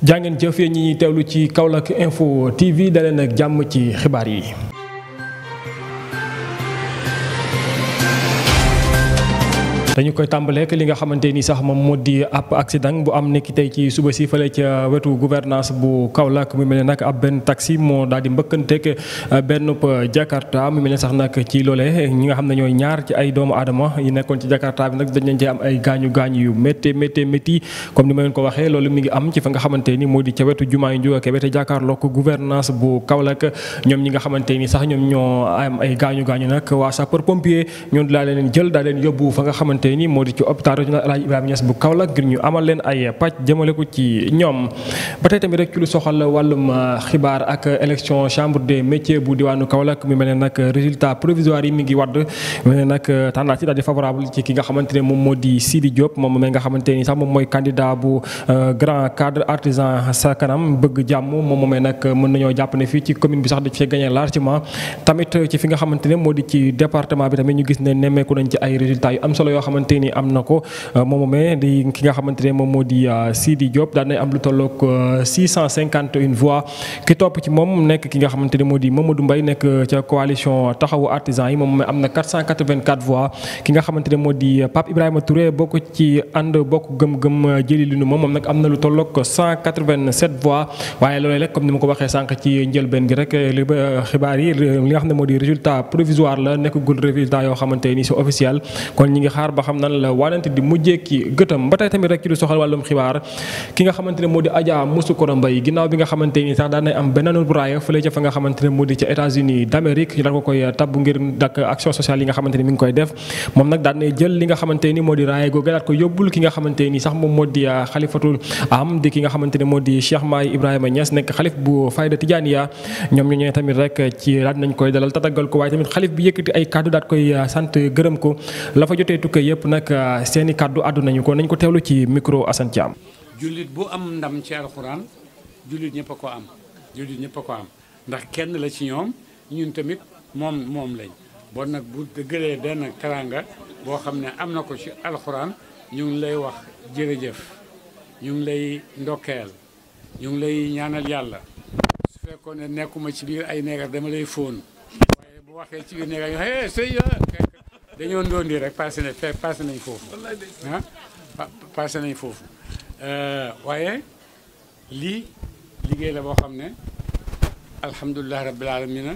jàngeen jëf yéen ñi teewlu ci Kaolack Info TV daleen ak jàmm ci xibaar yi. dañu koy tàmbaleek li nga xamante ni sax moom moo di ab accident bu am nekk tey ci suba si fële ca wetu gouvernance bu Kaolack mu mel ne nag ab benn taxi moo daal di mbëkkanteeg benn Jakarta mu mel ne sax nag ci loole ñi nga xam ne ñooy ñaar ci ay doomu aadama yi nekkoon ci Jakarta bi nag dañ leen ci am ay gaañu gaañu yu métti métti métti comme ni ma leen ko waxee loolu mi ngi am ci fa nga xamante ni moo di ca wetu jumaa yu Njuga Kebe te jàkkaarloo ko gouvernance bu Kaolack ñoom ñi nga xamante ni sax ñoom ñoo am ay gaañu gaañu nag waa sapeur pompier ñoo daa leen jël daa leen yóbbu fa nga xamante ni moo di ci hôpital régional El Hadj Ibrahima Niass bu Kaolack ngir ñu amal leen ay pàcc jëmale ko ci ñoom ba tey tamit rek ci lu soxal wàllum xibaar ak élection chambre des métiers bu diwaanu Kaolack mi mel ne nag résultat provisoire yi mi ngi wadd mel ne nag tendance yi daal di favorable ci ki nga xamante ne moom moo di Sidi Diop moom mi nga xamante ni sax moom mooy candidat bu grand cadre artisan sa kanam bëgg jàmm moom moomee nag mën nañoo jàpp ne fii ci commune bi sax dañ fee gagné largement tamit ci fi nga xamante ne moo di ci département bi tamit ñu gis ne nemmeeku nañ ci ay résultats yu am solo yoo xamante ni am na ko moom moomee di ki nga xamante ne moom moo di Sidi Diop daan na am lu tolloog 651 voix ki topp ci moom nekk ki nga xamante ne moo di Mamadou Mbaye nekk ca coalition taxawu artisan yi moom moomee am na 484 voix ki nga xamante ne moo di Pape Ibrahima Touré bokk ci ànd bokk gëm-gëm jëli lu nu moom moom nag am na lu tolloog 187 voix waaye loolee rek comme ni ma ko waxee sànq ci njëlbeen gi rek li xibaar yi li nga xam ne moo di résultat provisoire la nekkagul résultat yoo xamante ni c'est officiel kon ñi ngi xaar ba xam nan la waanante di mujjee ki gëtam ba tey tamit rek ci lu soxal wàllum xibaar ki nga xamante ne moo di Adja Moussoukoro Mbaye ginnaaw bi nga xamante ni sax daan nay am beneen raaya fële ca fa nga xamante ne moo di ca États-Unis d'Amérique ñu daan ko koy tabb ngir dak action sociale yi nga xamante ni mi ngi koy def moom nag daan nay jël li nga xamante ni moo di raaya googu daat ko yóbbul ki nga xamante ni sax moom moo di xalifatul am di ki nga xamante ne moo di Cheikh Maay Ibrahima Niass nekk xalif bu Fayda Tijaaniya ñoom ñu ñëwee tamit rek ci daal nañ koy dalal tatagal ko waaye tamit xalif bi yëkkati ay kàddu daat koy sant gërëm ko la fa jotee tukkee yëpp nag seeni kàddu àddu nañu ko nañ ko teewlu ci micro Assane Thiam. jullit bu am ndam ci alxuraan jullit ñëpp a ko am jullit ñëpp a ko am ndax kenn la ci ñoom ñun tamit moom moom lañ bon nag bu gëlee benn karanga boo xam ne am na ko ci alxuraan ñu ngi lay wax jërëjëf ñu ngi lay ndokkeel ñu ngi lay ñaanal yàlla su fekkoon ne nekkuma ci biir ay neegar dama lay fóon waaye bu waxee ci biir neegar ñu hey sëy dañoo ndoon rek passé na passé nañ foofu ah passé nañ foofu waaye lii liggéey la boo xam ne alhamdulilah rabbil alamina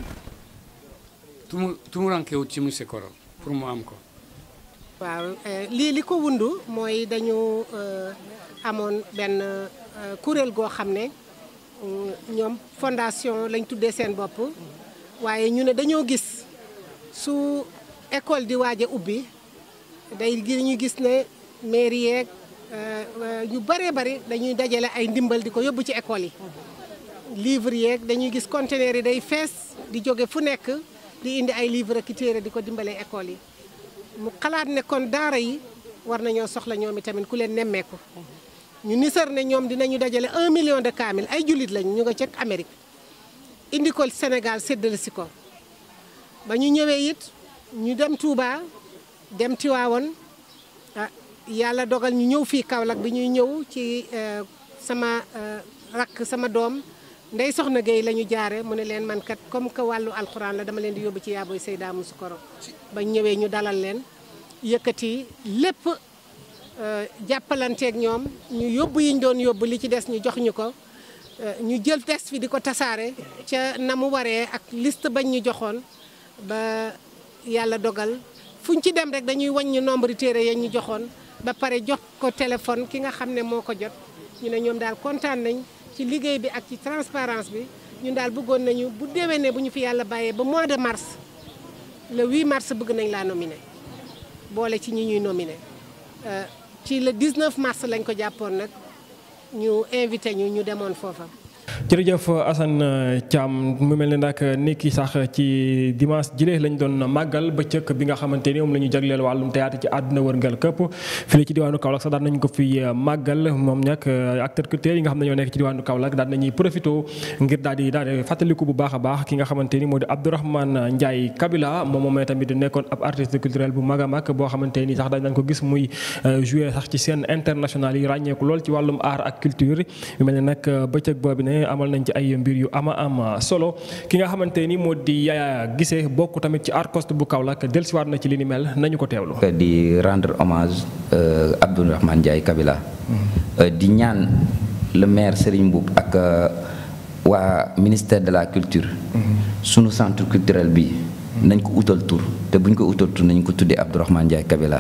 tumu tumurankewut ci monsieur Koro pour mu am ko waaw lii li ko wundu mooy dañu amoon benn kuréel goo xam ne ñoom fondation lañ tuddee seen bopp waaye ñu ne dañoo gis su école di waaj a ubbi day ñu gis ne mairie yeeg ñu bëree bëri dañuy dajale ay ndimbal di ko yóbbu ci école yi livre yeeg dañuy gis conteneur yi day fees di jóge fu nekk di indi ay livre ak téere di ko dimbalee école yi mu xalaat ne kon daara yi war nañoo soxla ñoom itamit ku leen nemmeeku ñu nisar ne ñoom dinañu dajale un million de kaamil ay jullit lañu ñu nga ca Amérique indi ko Sénégal séddale si ko ba ñu ñëwee it ñu dem Touba dem Tiwaawoon ah yàlla dogal ñu ñëw fii Kaolack bi ñuy ñëw ci sama rakk sama doom ndey soxna Gueye la ñu jaare mu ne leen man kat comme que wàllu alxuraan la dama leen di yóbbu ci yaaboy Seyda Moussoukoro ba ñëwee ñu dalal leen yëkkati lépp jàppalanteeg ñoom ñu yóbbu yi ñu doon yóbbu li ci des ñu jox ñu ko ñu jël texte fi di ko tasaare ca na mu waree ak liste bañ ñu joxoon ba yàlla dogal fuñ ci dem rek dañuy wàññi nombre téere ya ñu joxoon ba pare jox ko téléphone ki nga xam ne moo ko jot ñu ne ñoom daal kontaan nañ ci liggéey bi ak ci transparence bi ñun daal bëggoon nañu bu déwénee bu ñu fi yàlla bàyyee ba mois de mars le 8 mars bëgg nañ laa nominé boole ci ñi ñuy nominé ci le 19 mars lañ ko jàppoon nag ñu invité ñu ñu demoon foofa. jërëjëf Assane Thiam mu mel ne nag ni ki sax ci dimanche jile lañ doon màggal bëccëg bi nga xamante ni moom la ñu jagleel wàllum théâtre ci àdduna wërngal këpp fii ci diwaanu Kaolack sax daan nañ ko fi màggal moom nag acteurs culturels yi nga xam ne ñoo nekk ci diwaanu Kaolack daan nañuy profité ngir daal di daal di fàttaliku bu baax a baax ki nga xamante ni moo di Abdourahmane Ndiaye Kabila moom moomee tamit nekkoon ab artiste culturel bu mag a mag boo xamante ni sax dañ nañ ko gis muy jouer sax ci scène internationale yi ràññeeku lool ci wàllum art ak culture yu mel ne nag bëccëg boobu ne amal nañ ci ay mbir yu ama am solo ki nga xamante ni moo di Yaya Guissé bokk tamit ci Arcost bu Kaolack dellusiwaat na ci li ni mel nañu ko teewlu. di rendre hommage Abdourahmane Ndiaye Kabila. di ñaan le maire Serigne Mboup ak waa ministère de la culture. sunu centre culturel bi. nañ ko utal tur te buñ ko utal tur nañ ko tuddee Abdourahmane Ndiaye Kabila.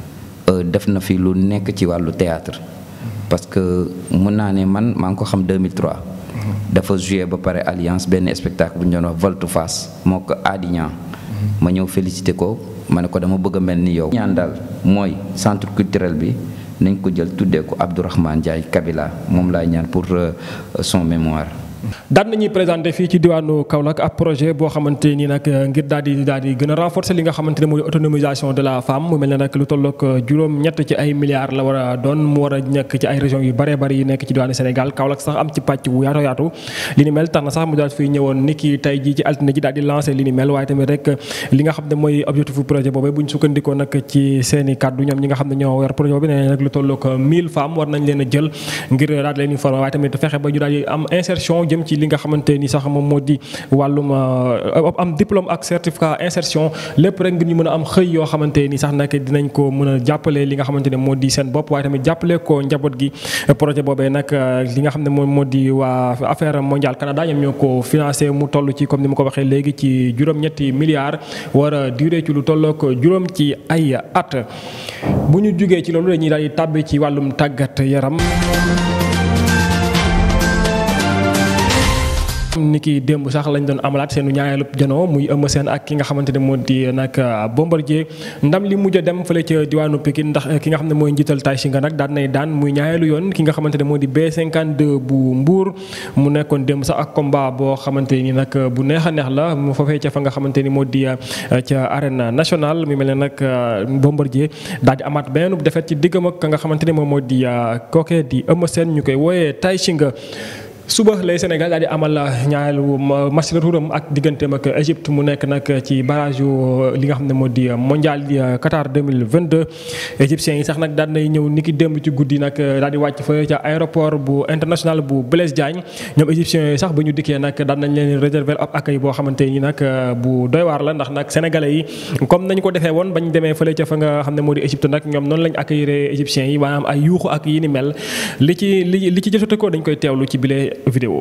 def na fi lu nekk ci wàllu théâtre parce que mun naa ne man maa ngi ko xam 2003. dafa joué ba pare alliance benn spectacle bu ñu doon wax Volte Face moo ko Adignan ma ñëw félicité ko ma ne ko dama bëgg a mel ni yow. ñaan daal mooy centre culturel bi nañ ko jël tuddee ko Abdourahmane Ndiaye Kabila moom laay ñaan pour son mémoire. daan nañuy présenté fii ci diwaanu Kaolack ab projet boo xamante ni nag ngir daal di daal di gën a renforcer li nga xamante ne mooy autonomisation de la femme mu mel ne nag lu tollook juróom-ñett ci ay milliards la war a doon mu war a nekk ci ay régions yu bëree bëri yi nekk ci diwaanu Sénégal Kaolack sax am ci pàcc bu yaatu yaatu li ni mel tax na sax mu daal fii ñëwoon ni ki tey jii ci altine ji daal di lancé li ni mel waaye tamit rek li nga xam ne mooy objectif projet boobu bu ñu sukkandikoo nag ci seen i kàddu ñoom ñi nga xam ne ñoo yor projet boobu nee nag lu tollook 1000 femmes war nañ leen a jël ngir daal di leen informer waaye tamit fexe ba ñu daal di am insertion jëm ci li nga xamante ni sax moom moo di wàllum am diplôme ak certificat insertion lépp rek ngir ñu mën a am xëy yoo xamante ni sax nag dinañ ko mën a jàppale li nga xamante ne moo di seen bopp waaye tamit jàppale ko njaboot gi projet boobee nag li nga xam ne moom moo di waa affaire mondiale Canada ñoom ñoo ko financé mu toll ci comme ni ma ko waxee léegi ci juróom-ñetti milliards war a duré ci lu tollook juróom ci ay at bu ñu jugee ci loolu dañuy daal di tàbbi ci wàllum tàggat yaram ni ki démb sax lañ doon amalaat seenu ñaareelu janoo muy Eumeu Sène ak ki nga xamante ne moo di nag Bombardier ndam li mujj a dem fële ca diwaanu Pikine ndax ki nga xam ne mooy njiital Tay Shinga nag daan nay daan muy ñaareelu yoon ki nga xamante ne moo di B52 bu Mbour mu nekkoon démb sax ak combat boo xamante ni nag bu neex a neex la mu foofee ca fa nga xamante ni moo di ca arène nationale mu mel ne nag Bombardier daal di amaat benn defet ci diggam ak ka nga xamante ne moom moo di kooke di Eumeu Sène ñu koy wooyee Tay Shinga suba lay Sénégal daal di amal ñaareelu match retouram ak digganteem ak Égypte mu nekk nag ci barrage yu li nga xam ne moo di mondial di Qatar 2022 égyptiens yi sax nag daan nay ñëw niki démb ci guddi nag daal di wàcc fa ca aéroport bu international bu Blaise Diagne ñoom égyptiens yi sax ba ñu dikkee nag daan nañ leen réserver ab accueil boo xamante ni nag bu doy waar la ndax nag sénégalais yi comme nañ ko defee woon bañ demee fële ca fa nga xam ne moo di Égypte nag ñoom noonu lañ accueillir égyptiens yi maanaam ay yuuxu ak yi ni mel li ci li li ci jotate ko dañ koy teewlu ci bile vidéo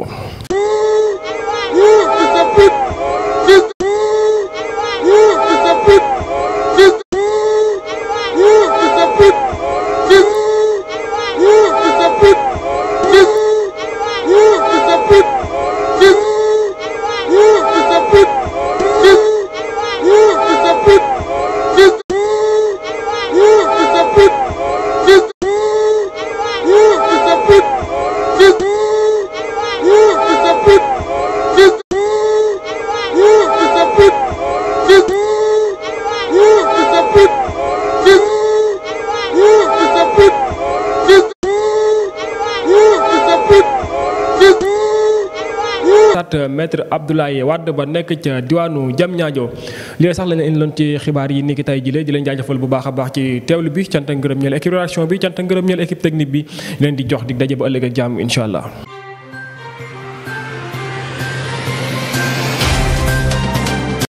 maître Abdoulaye Wade ba nekk ca diwaanu Diamniadio lii sax la leen indiloon ci xibaar yi ni ki tey jile di leen jaajëfal bu baax a baax ci teewlu bi cant ak ngërëm ñeel équipe rédaction bi cant ak ngërëm ñeel équipe technique bi leen di jox dig daje ba ëllëg ak jàmm incha allah